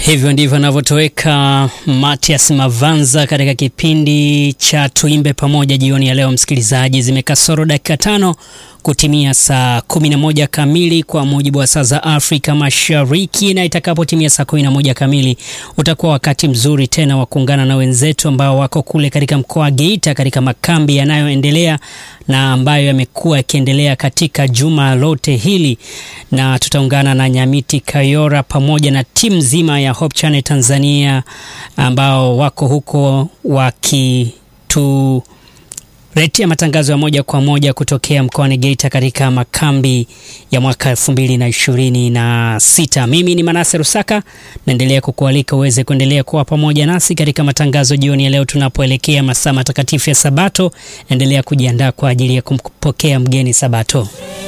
Hivyo ndivyo anavyotoweka Matias Mavanza katika kipindi cha Tuimbe Pamoja jioni ya leo. Msikilizaji, zimekasoro dakika tano kutimia saa 11 kamili kwa mujibu wa saa za Afrika Mashariki, na itakapotimia saa 11 kamili utakuwa wakati mzuri tena wa kuungana na wenzetu ambao wako kule katika mkoa wa Geita katika makambi yanayoendelea na ambayo yamekuwa yakiendelea katika juma lote hili, na tutaungana na Nyamiti Kayora pamoja na timu nzima ya Hope Channel Tanzania ambao wako huko wakitu letea matangazo ya moja kwa moja kutokea mkoani Geita katika makambi ya mwaka elfu mbili na ishirini na sita. Mimi ni Manase Rusaka, naendelea kukualika uweze kuendelea kuwa pamoja nasi katika matangazo jioni ya leo tunapoelekea masaa matakatifu ya Sabato. Endelea kujiandaa kwa ajili ya kumpokea mgeni Sabato.